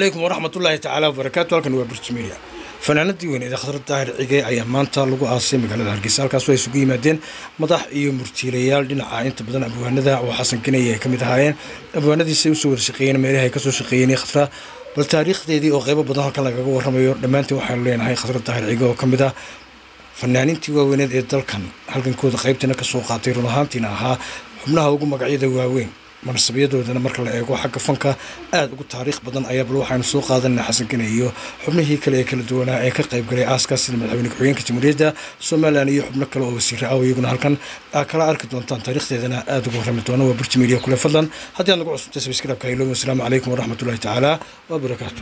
calaykum waraxmatullaahi tacaala wabarakaatu halkan waa burj media fanaanadii weyneed ee khadra daahir cige ayaa maanta lagu aasay magaalada hargeysa halkaas ay isugu yimaadeen madax iyo murtiilayaal dhinaca inta badan abwaanada oo xasan kinaya ay ka mid ahaayeen abwaanadiisay usoo warshaqeeyeen meelaha ay kasoo shaqeeyeen khadra bal taariikhdeedii oo qeybo badan halkan lagaga warramayo dhammaantiin waxaanu leenahay khadra daahir cige oo ka mid ah fanaanintii waaweyneed ee dalkan halgankooda qaybtiina kasoo qaatay run ahaantiina ahaa xubnaha ugu magacyada waaweyn manasabyadoodana marka la eego xagga fanka aada ugu taariikh badan ayaa bal waxaanu soo qaadanana xasan kane iyo xubnihii kale ee kala duwanaa ee ka qayb galay aaskaas sida madaxweyne ku-xigeenka jamhuuriyadda somalilan iyo xubno kale oo wasiira ah oo iyaguna halkan aa kala arki doontaan taariikhdeedana aada ugu warrami doona waa burji media kule fadlan haddii aad nagu cusubtay sabskrabka haylo wasalaamu calaykum waraxmatullahi tacaala wabarakaatu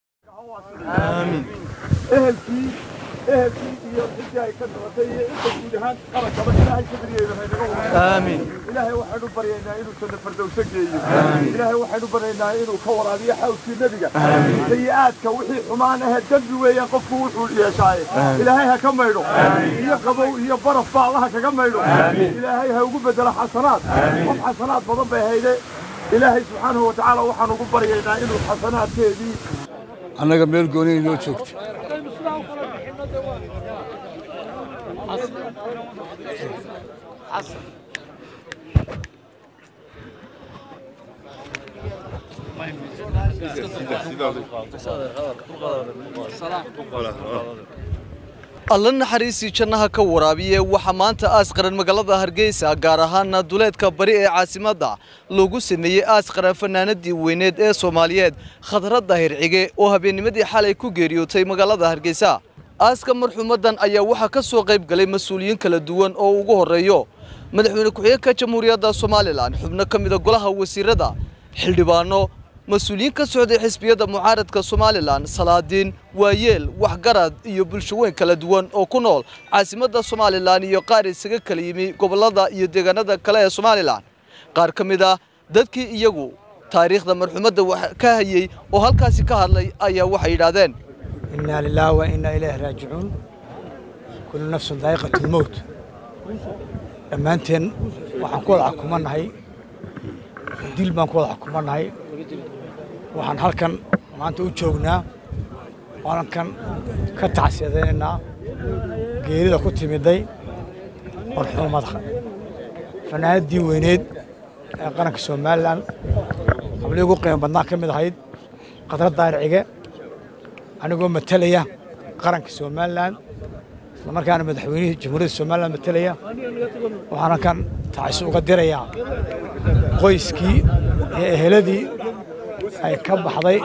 ehelkii ehelkii iyo cidii ay ka dhalatay iyo inta guud ahaan qarankaba ilaahay sabriyeeda haynaga wada آمين ilaahay waxaynu baryaynaa inuu janno fardowso geeyo ilaahay waxaynu baryaynaa inuu ka waraabiyo xawskii nebiga sayi-aadka wixii xumaan ahe dembi weeyaan qofku wuxuu yeeshaaye ilaahay ha ka maydho iyo qabow iyo baraf ba allaha kaga maydho ilaahay ha ugu bedelo xasanaad qof xasanaad badan bay hayde ilaahay subxaanahu watacaala waxaan ugu baryaynaa inuu xasanaadkeedii annaga meel gooni inoo joogta alla naxariistii jannaha ka waraabiye waxaa maanta aas qaran magaalada hargeysa gaar ahaana duleedka bari ee caasimadda lagu sameeyey aas qaran fanaanadii weyneed ee soomaaliyeed khadra daahir cige oo habeennimadii xalay ku geeriyootay magaalada hargeysa aaska marxuumadan ayaa waxaa ka soo qayb galay mas-uuliyiin kala duwan oo ugu horreeyo madaxweyne ku-xigeenka jamhuuriyadda somalilan xubno ka mida golaha wasiirada xildhibaano mas-uuliyiin ka socday xisbiyadda mucaaradka somalilan salaadiin waayeel waxgarad iyo bulsho weyn kala duwan oo ku nool caasimadda somalilan iyo qaar isaga kala yimi gobollada iyo deegaanada kale ee somalilan qaar ka mid ah dadkii iyagu taariikhda marxuumadda wax ka hayey oo halkaasi ka hadlay ayaa waxay yidhaahdeen إنا لله وإنا إليه راجعون كل نفس ذائقة الموت dhammaanteen waxaan ku wada xukumannahay dil baan ku wada xukumannahay waxaan halkan maanta u joognaa waalankan ka tacsiyadaynaynaa geerida ku timiday marxuumada fanaanadii weyneed ee qaranka somalilan hablii ugu qiimo badnaa ka mid ahayd khadra daahir cige anigoo matalaya qaranka somalilan isla markaana madaxweynihii jamhuuriyadda somalilan matalaya waxaan halkan tacsi uga dirayaa qoyskii iyo eheladii ay ka baxday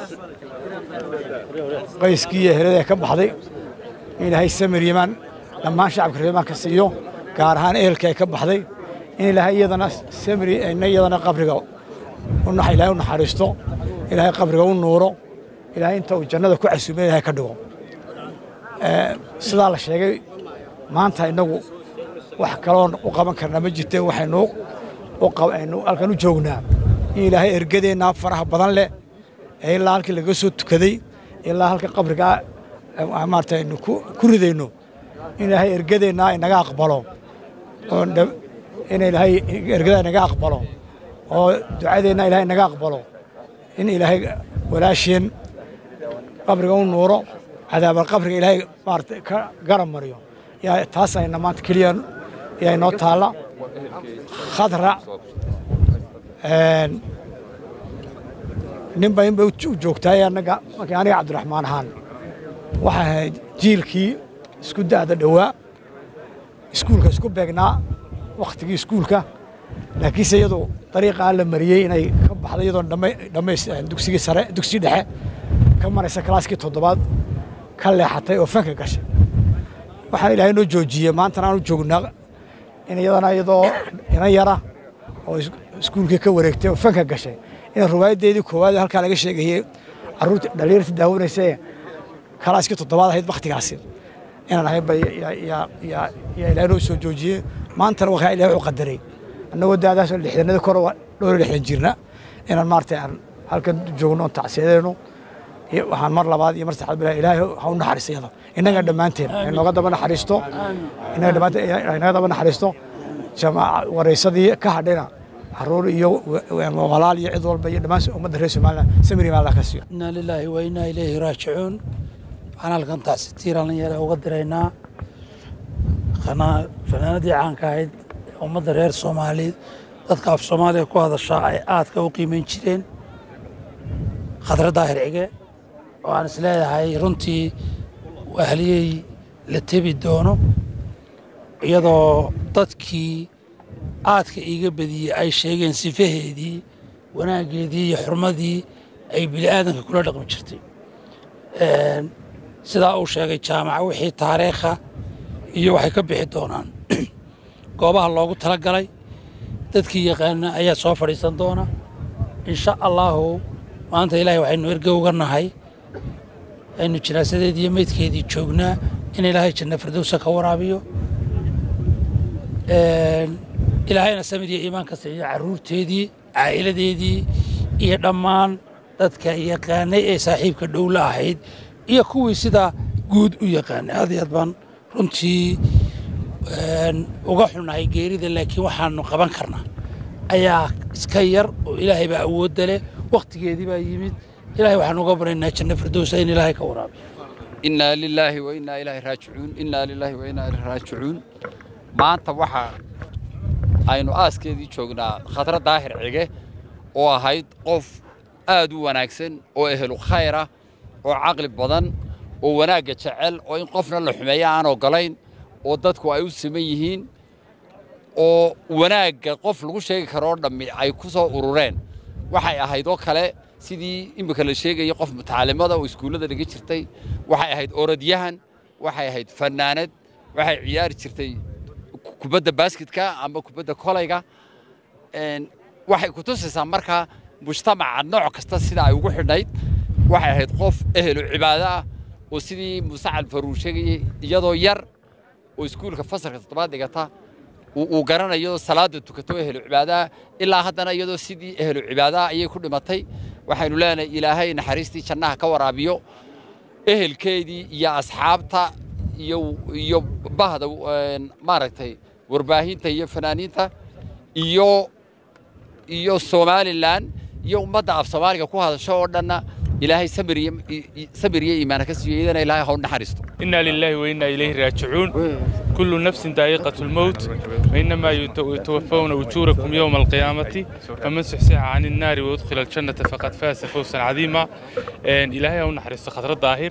qoyskii iyo eheladii ay ka baxday in ilaahay samir yimaan dhammaan shacabka reer yimaanka siiyo gaar ahaan ehelkii ay ka baxday in ilaahay iyadana samri ina iyadana qabriga ilaahay u naxariisto ilaahay qabriga u nuuro ilaahay inta uu jannada ku casuumay ilaahay ka dhigo sidaa la sheegay maanta innagu wax kaloon u qaban karnaa ma jirte waxaynu aynu halkan u joognaa in ilaahay ergadeennaa faraha badan leh ee ilaa halkii lagaga soo tukaday ilaa halka qabrigaa maarata aynu ku ridayno in ilaahay ergadeennaa inaga aqbalo oo in ilaahay ergadaa inaga aqbalo oo ducadeenna ilaahay inaga aqbalo in ilaahay walaasheen qabriga u nuuro cadaabal qabriga ilaahay maarata ka garab mariyo yaa taas ayna maanta keliya yaa inoo taalla khadra ninba inba u joogtaay annaga markii aniga cabdiraxmaan ahaan waxay ahayd jiilkii isku da'da dhowaa iskuulka isku beegnaa wakhtigii iskuulka laakiinse iyadu dariiqaa la mariyey inay ka baxday iyadoo dhammays dugsigii sare dugsigii dhexe ka maraysa kalaaskii toddobaad ka leexatay oo fanka gashay waxaan ilaahay noo joojiyey maantana aan u joognaa in iyadana iyadoo inan yara oo iskuulkii ka wareegtay oo fanka gashay in riwaayaddeedii koowaad halkaa laga sheegayey carruurta dhalinyarta daawanaysa kalaaskii toddobaad ahayd wakhtigaasi inaan ahayn ba yaa ilaahay noo soo joojiyey maantana wakaa ilahay u qadaray annagoo daadaasoo lixdanada kor dhowr iyo lixdan jirna inaan maarata aan halkan joogno oon tacsiyadayno waxaan mar labaad iyo mar saddexaad bilaa ilaahay ha u naxariisto iyada innaga dhammaanteen inooga daba naxariisto innaga dhammaanteen inaga daba naxariisto jamaaca waraysadii ka hadhayna caruur iyo walaal iyo cid walba iyo dhammaan ummadda reer somaliland samiri baa allah ka siiyo inaa lilaahi wa inaa ilayhi raajicuun waxaan halkan taasi tiiraan yare uga diraynaa fanaanadii caanka ahayd ummadda reer soomaaliyeed dadka af soomaaliya ku hadashaa ay aadka u qiimayn jireen khadra daahir cige oo aan is leeyahay runtii wahliyey la tebi doono iyadoo dadkii aadka iiga badiyey ay sheegeen sifaheedii wanaaggeedii iyo xurmadii ay bini aadanka kula dhaqmi jirtay sidaa uu sheegay jaamaca wixii taariikha iyo waxay ka bixi doonaan goobaha loogu tala galay dadkii yaqaana ayaa soo fadhiisan doona insha allaahu maanta ilaahay waxaynu erge uga nahay aynu jinaasadeedii iyo meydkeedii joognaa in ilaahay janna firdowsa ka waraabiyo ilaahayna samid iyo iimaan ka siiyo carruurteedii caa'iladeedii iyo dhammaan dadka yaqaanay ee saaxiibka dhowla ahayd iyo kuwii sidaa guud u yaqaanay aad iyo aad baan runtii uga xunahay geerida laakiin waxaanu qaban karnaa ayaa iska yar oo ilaahay baa awoodda leh wakhtigeedii baa yimid ilahay waxaan uga baryaynaa janno firdowsa in ilaahay ka waraabiyo innaa lilaahi wa innaa ilaahi raajicuun innaa lilaahi wa innaa ilaahi raajicuun maanta waxa aynu aaskeedii joognaa khadra daahir cige oo ahayd qof aad u wanaagsan oo ehelu khayra oo caqli badan oo wanaagga jecel oo in qofna la xumeeya aan ogolayn oo dadku ay u siman yihiin oo wanaagga qof lagu sheegi karoo dhammi ay ku soo urureen waxay ahayd oo kale sidii iminka la sheegaya qof mutacaalimada oo iskuullada dhiga jirtay waxay ahayd orodyahan waxay ahayd fannaanad waxay ciyaari jirtay kubadda baasketka ama kubadda kolayga waxay ku tusaysaa markaa mujtamaca nooc kasta sida ay ugu xidhnayd waxay ahayd qof ehelu cibaado ah oo sidii muuse calfaruur sheegayey iyadoo yar oo iskuulka fasalka toddobaad dhigata uu garanayo salaada tukato ehelu cibaadaha ilaa haddana iyadoo sidii ehelu cibaadaha ayay ku dhimatay waxaynu leenahay ilaahay naxariistii jannaha ka waraabiyo ehelkeedii iyo asxaabta iyo iyo bahda maaragtay warbaahinta iyo fanaaniinta iyo iyo somalilan iyo ummadda af soomaaliga ku hadasho oo dhanna ilaahay samir iyo samir iyo iimaana ka siiyo iyadana ilaahay ha u naxariisto إنا لله وإنا إليه راجعون كل نفس ذائقة الموت وإنما يتوفون أجوركم يوم القيامة فمن سحسح عن النار ويدخل الجنة فقد فاز فوزا عظيما إلهي هو نحرس خضر الظاهر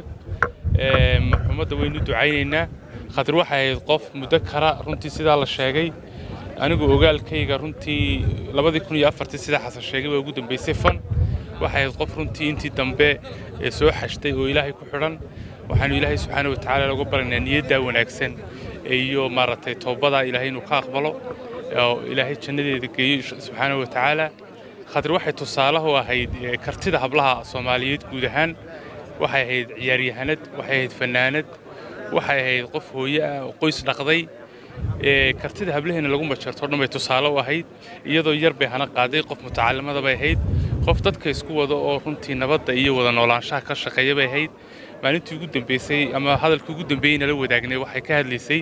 محمد وين دعينا خضر waxay qof mudakara runtii sidaa la sheegay anigu ogaalkayga runtii labadii kun iyo afartii sida xasan sheegay baa ugu dambeysay fan waxay ahayd qof runtii intii dambe ee soo xashtay oo ilaahay ku xidhan waxaanu ilaahay subxaana wa tacaala looga baranaynaa niyaddaa wanaagsan iyo maaragtay towbadaa ilaahay inuu ka aqbalo oo ilaahay jannadeeda geeyo subxaana wa tacaala khadri waxay tusaalaha u ahayd kartida hablaha soomaaliyeed guud ahaan waxay ahayd ciyaaryahanad waxay ahayd fannaanad waxay ahayd qof hooye ah oo qoys dhaqday kartida hablaheena lagu majarto dhan bay tusaale u ahayd iyadoo yar bay hana qaaday qof mutacaalimada bay ahayd qof dadka isku wada oo runtii nabadda iyo wada noolaanshaha ka shaqeeya bay ahayd maalintii ugu dambeysay ama hadalkii ugu dambeeyey nala wadaagnay waxay ka hadlaysay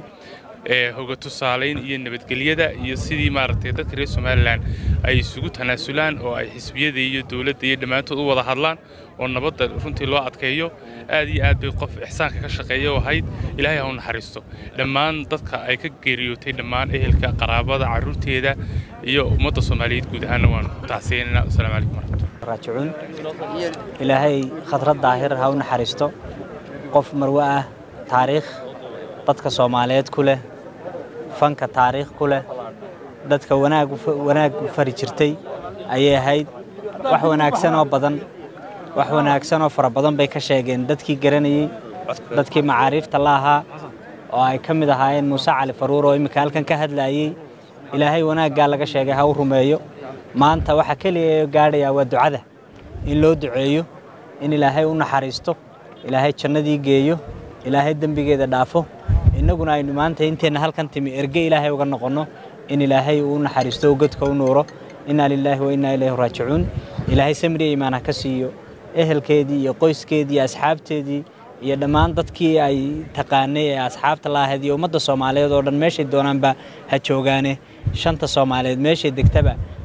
hoga tusaalayn iyo nabadgelyada iyo sidii maaragtay dadka reer somalilan ay isugu tanaasulaan oo ay xisbiyada iyo dowladda iyo dhammaantood u wada hadlaan oo nabadda runtii loo adkeeyo aad iyo aad bay qof ixsaanka ka shaqeeya oo ahayd ilaahay ha u naxariisto dhammaan dadka ay ka geeriyootay dhammaan ehelka qaraabada carruurteeda iyo ummadda soomaaliyeed guud ahaanna waan tacsiyeynana asalaamu calaykum waraxmatullah raajicuun ilaahay khadrad daahir ha u naxariisto qof marwe ah taariikh dadka soomaaliyeed ku leh fanka taariikh ku leh dadka wanaag wanaag u fari jirtay ayay ahayd wax wanaagsan oo badan wax wanaagsan oo fara badan bay ka sheegeen dadkii garanayey dadkii macaariifta la ahaa oo ay ka mid ahaayeen muuse cali faruur oo imminka halkan ka hadlaayey ilaahay wanaaggaa laga sheegay ha u rumeeyo maanta waxa keliya gaadhayaa waa ducada in loo duceeyo in ilaahay u naxariisto ilaahay jannadii geeyo ilaahay dembigeeda dhaafo innaguna aynu maanta inteenna halkan timi erge ilaahay uga noqonno in ilaahay uu naxariisto oo godka u nuuro innaa lilaahi wa innaa ilayhi raajicuun ilaahay samriya iimaan ha ka siiyo ehelkeedii iyo qoyskeedii iyo asxaabteedii iyo dhammaan dadkii ay taqaanay ee asxaabta la ahayd iyo ummadda soomaaliyeed oo dhan meeshay doonaanba ha joogaane shanta soomaaliyeed meeshay degtaba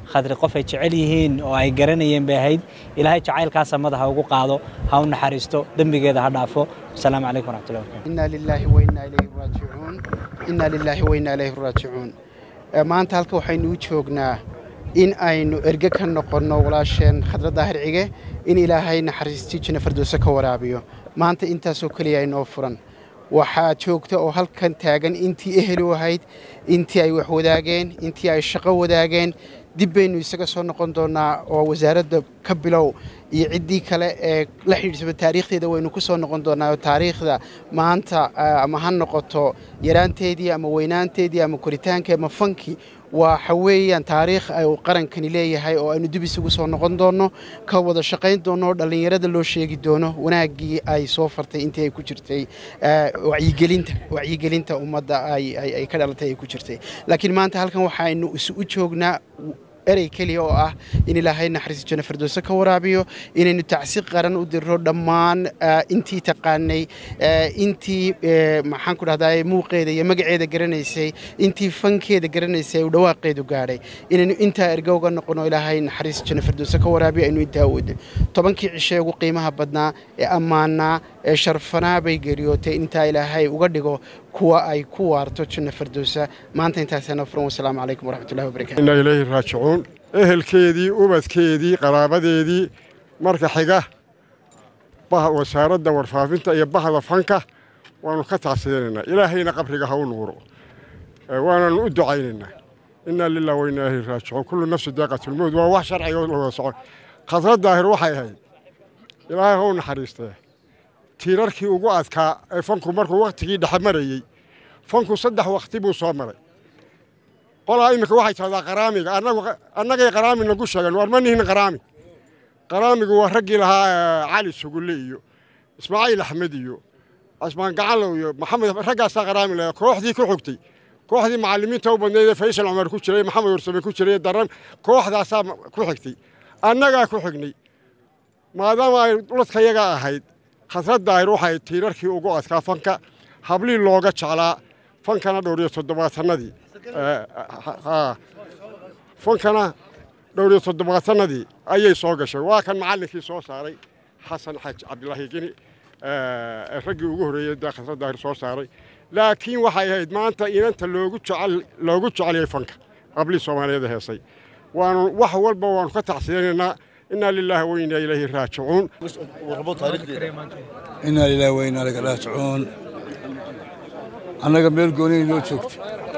khadri qof ay jecel yihiin oo ay garanayeen bay ahayd ilaahay jacaylkaasa madaxa ugu qaado ha u naxariisto dembigeeda ha dhaafo asalaamu calaykum waraxmatullahi wabarakatu inaa lilaahi wainaa ilayhi raajicuun inaa lilaahi wainaa ilayhi raajicuun maanta halka waxaynu u joognaa in aynu erge ka noqonno walaasheen khadra daahir cige in ilaahay naxariistii janno firdowse ka waraabiyo maanta intaasoo keliya inoo furan waxaa joogta oo halkan taagan intii ehel u ahayd intii ay wax wadaageen intii ay shaqo wadaageen dib baynu isaga soo noqon doonaa oo wasaaradda ka bilow iyo ciddii kale ee la xidhiidsaba taariikhdeeda waynu ku soo noqon doonaa oo taariikhda maanta ama ha noqoto yaraanteedii ama weynaanteedii ama koritaankii ama fankii waxa weeyaan taariikh uu qarankani leeyahay oo aynu dib isugu soo noqon doonno ka wada shaqayn doonno dhallinyarada loo sheegi doono wanaaggii ay soo fartay intii ay ku jirtay wacyigelinta wacyigelinta ummadda ay ka dhalatay ay ku jirtay laakiin maanta halkan waxaynu isugu joognaa erey keliya oo ah in ilaahay naxariis janno firdowse ka waraabiyo inaynu tacsi qaran u dirro dhammaan intii taqaanay intii maxaan ku dhahdaa muuqeeda iyo magaceeda garanaysay intii fankeeda garanaysay uu dhawaaqeedu gaadhay inaynu intaa erga uga noqono ilaahay naxariis janno firdowse ka waraabiyo aynu intaa awoodin tobankii cishe ugu qiimaha badnaa ee ammaanaa ee sharfanaa bay geeriyootay intaa ilaahay uga dhigo kuwa ay ku waarto janno firdowsa maanta intaasaana furan wasalaamu calaykum waraxmatullahi wabarakatu inaa ilayhi raajicuun ehelkeedii ubadkeedii qaraabadeedii marka xiga wasaaradda warfaafinta iyo bahda fanka waanu ka tacsiyanaynaa ilaahayna qabriga ha u nuuro waananu u ducaynaynaa inaa lilah wa inaa ilayhi raajicuun kullu nafsi daaqatulmowd waa wax sharciga la wada socon khadra daahir waxay ahayd ilaahay ha u naxariistee tiirarkii ugu adkaa ee fanku markuu wakhtigii dhexe marayey fanku saddex wakhti buu soo maray qolaa iminka waxay tahdaa qaraamiga annagay qaraami nagu sheegeen waar ma nihin qaraami qaraamigu waa raggii lahaa cali sugulle iyo ismaaciil axmed iyo casmaan gacalow iyo maxamed raggaasaa qaraami lahaa kooxdii ku xogtay kooxdii macallimiinta u badnayd ee faysal cumar ku jiray maxamed warsame ku jiray daran kooxdaasaa ku xigtay annagaa ku xignay maadaama ay ladkayaga ahayd khasrad daahir waxay tiirarkii ugu adkaa fanka hablii looga jeclaa fankana dhowriyo toddobaatannadii fankana dhowriyo toddobaatannadii ayay soo gashay waa kan macallinkii soo saaray xasan xaj cabdilaahi geni raggii ugu horreeyey da khasrad daahir soo saaray laakiin waxay ahayd maanta inanta loogu jecel loogu jeceliyey fanka hablii soomaaliyeed heesay waanu wax walba waanu ka tacsiyanaynaa inaa lilaahi wa inaa ilayhi raajicuun inaa lilaahi wa inaa ilayhi raajicuun annaga meel goonihi noo joogta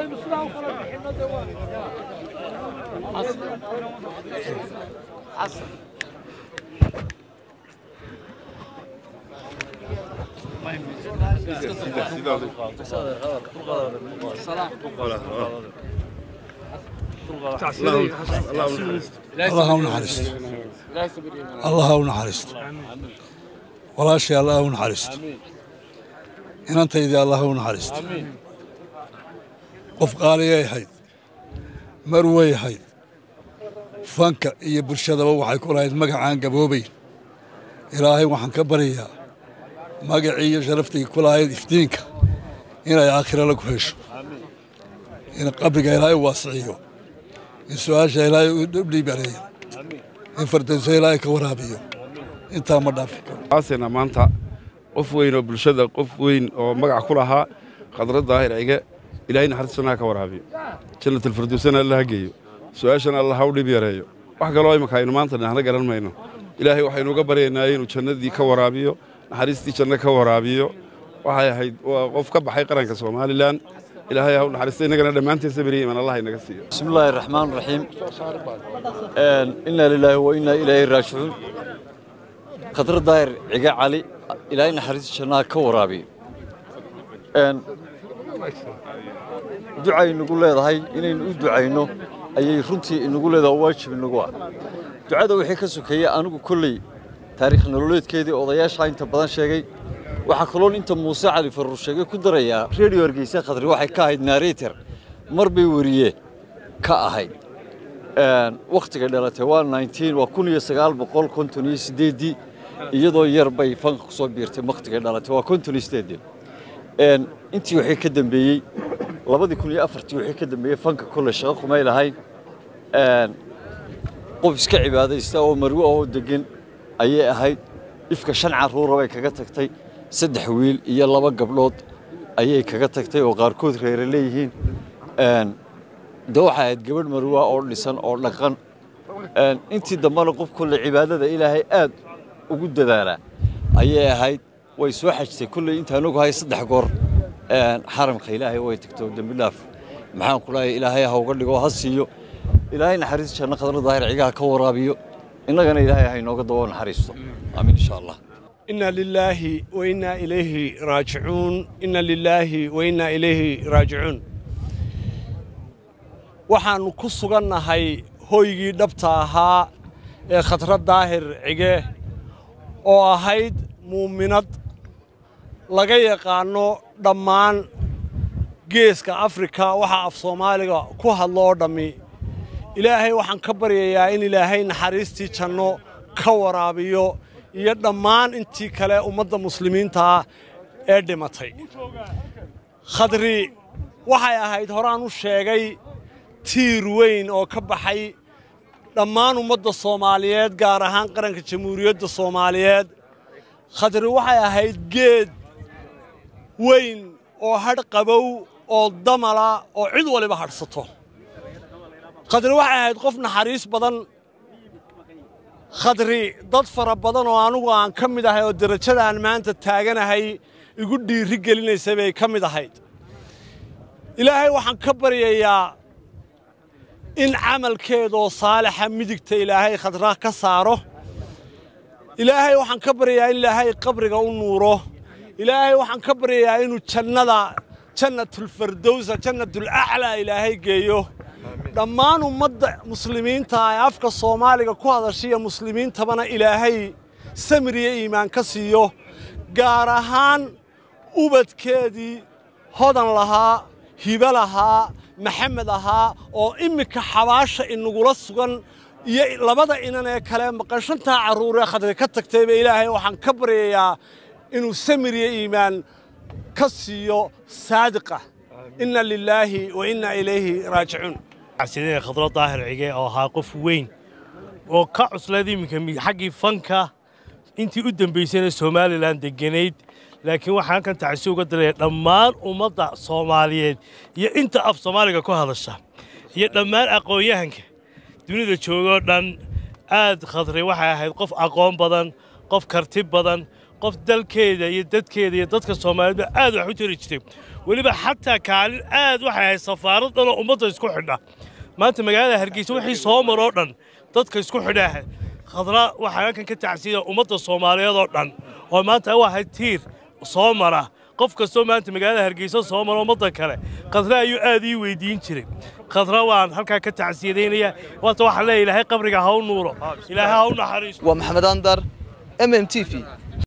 allah ha u naxariisto allah ha u naxariisto walaashay allah ha u naxariisto inantaydii allah ha u naxariisto qof qaaliyay ahayd mar way ahayd fanka iyo bulshadaba waxay ku lahayd magacaan gaboobayn ilaahay waxaan ka baryayaa magacii iyo sharaftii ku lahayd iftiinka inay aakhira lagu hesho in qabriga ilaahay u waasiciyo in su-aasha ilaahay u dhiibaneeyo in fardayso ilaahay ka waraabiyo intaa ma dhaafi karo aasena maanta qof weyn oo bulshada qof weyn oo magac ku lahaa khadra daahir cige ilaahay naxariistanaa ka waraabiyo jannatalfirdowsana alla ha geeyo su-aashana alla ha u dhib yareeyo wax kaloo imaka aynu maanta dhahna garan mayno ilaahay waxaynu uga baryaynaa inuu jannadii ka waraabiyo naxariistii janno ka waraabiyo waxay ahayd waa qof ka baxay qaranka somalilan ilaahay ha u naxariista innagana dhammaanteen sabiriya iman allah inaga siiyo بسم الله الرحمن الرحيم إنا لله وإنا إليه راجعون خطر داير عقا علي إلهي نحرس شناها كورابي ducay nagu leedahay inaynu u ducayno ayay runtii inagu leedahay waajib inagu ah ducada wixii ka sokeeyey anigu kolley taariikh nololeedkeedii odayaasha inta badan sheegay waxaa kaloon inta muuse cali faruur sheegay ku darayaa redio hargeysa khadri waxay ka ahayd narrator mar bay weriye ka ahayd wakhtiga dhalatay waa 19 waa kun iyo sagaal boqol konton iyo sideedii iyadoo yar bay fanka kusoo biirtay wakhtiga dhalatay waa konton iyo sideedii intii wixii ka dambeeyey labadii kun iyo afartii wixii ka dambeeyey fanka kolle shaqo kumay lahayn qof iska cibaadaysta oo marwe oo degan ayay ahayd ifka shan carruura bay kaga tagtay saddex wiil iyo laba gabdhood ayay kaga tagtay oo qaarkood reere leeyihiin de waxay ahayd gabadh marwa oo dhisan oo dhaqan intii dambena qof kulle cibaadada ilaahay aad ugu dadaalaa ayay ahayd way soo xajtay kulley intaan ogahay saddex goor xaramka ilaahay way tagto dembi dhaaf maxaan ku leeyahay ilaahay ha uga dhigo ha siiyo ilaahay naxariis janno khadra daahir cigaha ka waraabiyo innagana ilaahay ha inooga dabo naxariisto amiin insha allah إنا لله وإنا إليه راجعون إنا لله وإنا إليه راجعون waxaannu ku sugannahay hoygii dhabta ahaa ee khadrad daahir cige oo ahayd muuminad laga yaqaanno dhammaan geeska afrika waxa af soomaaliga ku hadlo oo dhammi ilaahay waxaan ka baryayaa in ilaahay naxariistii janno ka waraabiyo iyo dhammaan intii kale ummadda muslimiintaa ee dhimatay khadri waxay ahayd horaan u sheegay tiir weyn oo ka baxay dhammaan ummadda soomaaliyeed gaar ahaan qaranka jamhuuriyadda soomaaliyeed khadri waxay ahayd geed weyn oo hadh qabow oo damala oo cid waliba hadhsato khadri waxay ahayd qof naxariis badan khadri dad fara badan oo anugu aan ka mid ahay oo derajadaan maanta taaganahay igu dhiiri gelinaysa bay ka mid ahayd ilaahay waxaan ka baryayaa in camalkeedoo saalixa midigta ilaahay khadra ka saaro ilaahay waxaan ka baryayaa in ilaahay qabriga u nuuro ilaahay waxaan ka baryayaa inuu jannada jannatulfardowsa jannatulaclaa ilaahay geeyo dhammaan ummadda muslimiinta ee afka soomaaliga ku hadashiya muslimiintabana ilaahay samiriyo iimaan ka siiyo gaar ahaan ubadkeedii hodan lahaa hibe lahaa maxamed ahaa oo imminka xabaasha inagula sugan iyo labada inan ee kale maqan shantaa carruuree khadri ka tagtayba ilaahay waxaan ka baryayaa inuu samiriyo iimaan ka siiyo saadiqa inna lilaahi wa inna ilayhi raajicuun sidee khadro daahir cige oo ahaa qof weyn oo ka cuslayd iminka xaggii fanka intii u dambaysayna somalilan deganayd laakiin waxaan halkan tacsi uga diraya dhammaan ummadda soomaaliyeed iyo inta af soomaaliga ku hadasha iyo dhammaan aqoon-yahanka dunida joogoo dhan aad khadri waxay ahayd qof aqoon badan qof karti badan qof dalkeeda iyo dadkeeda iyo dadka soomaaliyeedba aad wax u tari jirtay weliba xataa kaalin aad waxay ahayd safaarad dhanoo ummadda isku xidha maanta magaalada hargeysa wixii soo maroo dhan dadka isku xidhaa khadra waxaa halkan ka tacsiya ummadda soomaaliyeed oo dhan oo maanta u ahayd tiir soo mara qof kastoo maanta magaalada hargeysa soo mara ummadda kale khadra ayuu aad ii weydiin jiray khadra waan halkaa ka tacsiyadaynaya waata waxaan leeyahay ilaahay qabriga ha u nuuro ilaahay ha u naxariisto waa maxamed andar m m t v